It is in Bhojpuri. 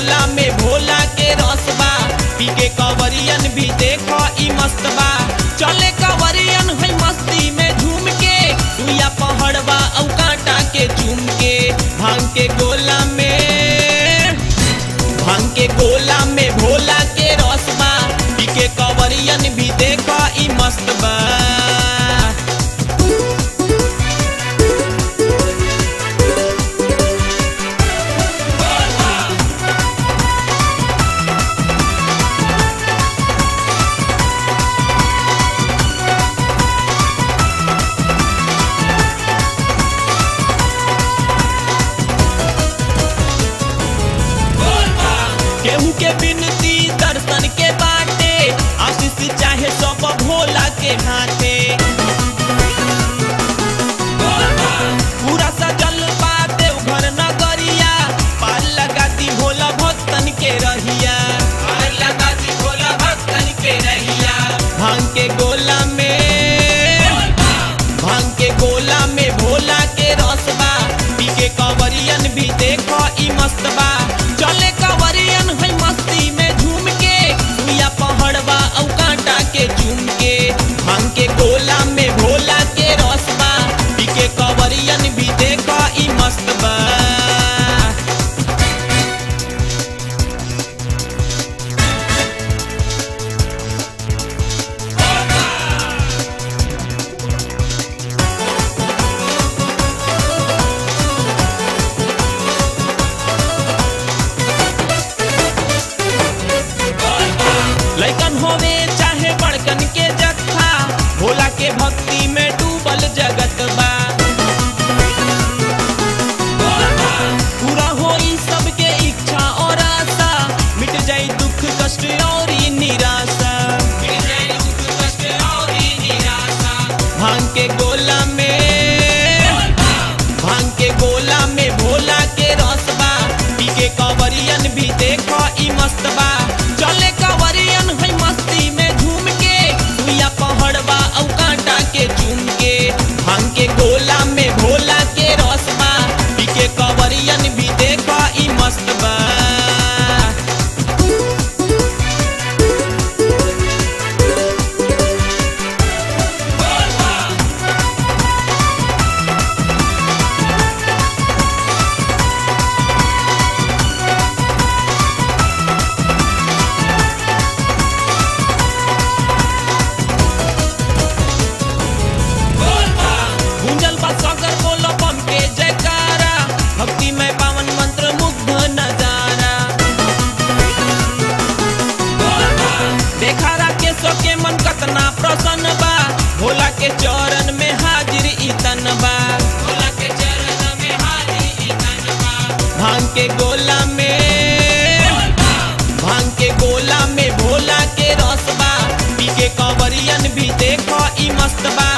गोला में भोला के रसबा पी के कवरियन भी देखो ई मस्तबा चले कवरियन है मस्ती में झूम के सुइया पहाड़बा औ कांटा के चूम के भांग के गोला में भांग के गोला में भोला के रसबा पी के कवरियन भी देखो ई मस्तबा केहू के बिनती दर्शन के बाटे आशीष चाहे सब भोला के हाथे पूरा सजल बा देवघर नगरिया पार लगाती भोला भक्तन के रहिया पार लगाती भोला भक्तन के रहिया भांग के गोला में भांग के गोला में भोला के रसबा पी के कवरियन भी देखो ई मस्तबा चले कवरियन है मस्ती में झूम के सुइया पहाड़बा औ कांटा के चूम के भांग के गोला में भोला के रसबा पी के कवरियन भी देखो ई मस्तबा लैकन होवे चाहे बड़कन के जत्था भोला के भक्ति में डूबल जगत बा पूरा होई सबके इच्छा और आशा मिट जाई दुख कष्ट और ई निराशा मिट जाई दुख कष्ट और ई निराशा भांग के गोला में भांग के गोला में भोला के रसबा पी के कवरियन भी देखो ई मस्तबा चले कवरियन है मस्ती में झूम के सुइया पहाड़बा औ कांटा के चूम के भांग के गोला में भोला के रसबा पी के कवरियन भी देखो ई मस्तबा गुंजल बा सागर बोलो बम के जयकारा भक्ति में पावन मंत्र मुग्ध नजारा देखा के सो के मन कतना प्रसन्न बा भोला के चरण में हाजिर इतन बा भोला के चरण में हाजिर इतन बा भांग के गोला में भांग के गोला में भोला के रसबा पी के कवरियन भी देखो ई मस्तबा